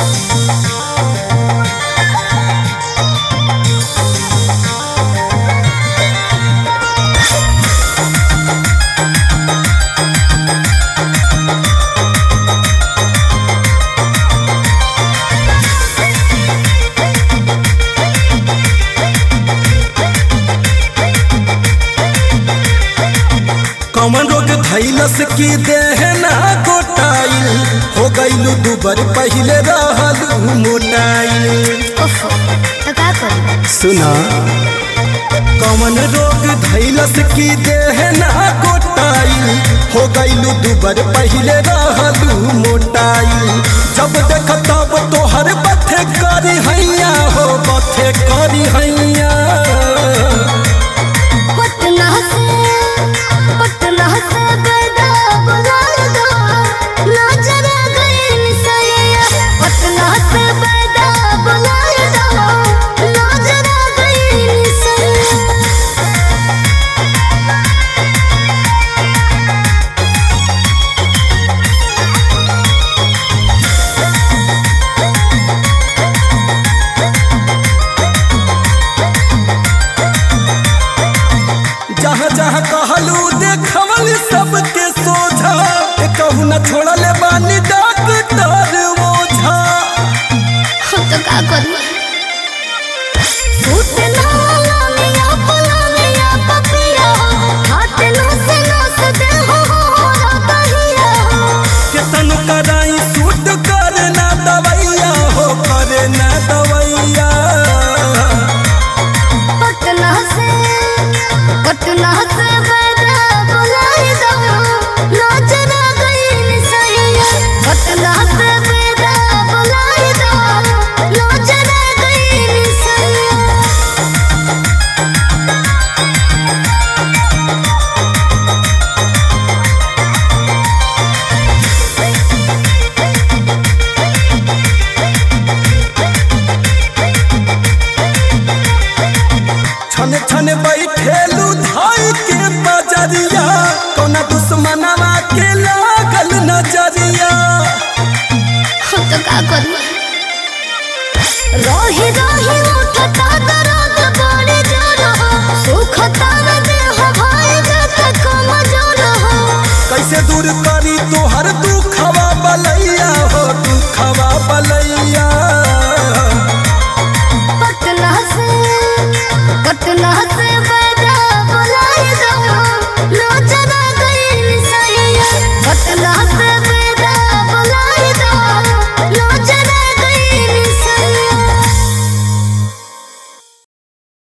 कमन रोग धैलस की देह ना गोटाइल हो गईलू दुबर पहिले रहलू मोटाइल ओफो तो का करी सुना कमन रोग धैलस की देह ना गोटाइल हो गईलू दुबर पहिले रहलू मोटाइल जब देख तब तोहर बथे करी हैया हो बथे करी हैया पटना से पटना से गदा बुलार दो नजर गई निसैया पटना से गदा बुलार दो नजर गई निसैया जहाँ जहाँ कहलू देखवल सबके सोझा ए कहू न छोड़ल बानी डॉक्टर ओझा हम तो का करी फूट ना लामिया पलामिया पपिया हाथ नो से नो से दे हो हो कहिया केतन कराई सूट करे ना दवैया हो करे ना दवैया पटना से पटना से बड़ा बुलाए दो नजर गई निसैया पटना से बड़ा बुलाए दो नजर गई निसैया छन छन बैठेलू धाई के बजरिया कौना दुश्मनवा के लागल नजरिया हम तो का करी रही रही उठता दर्द बड़े जोर हो सुखता न देह भाई जत कम जोर हो कैसे दूर कर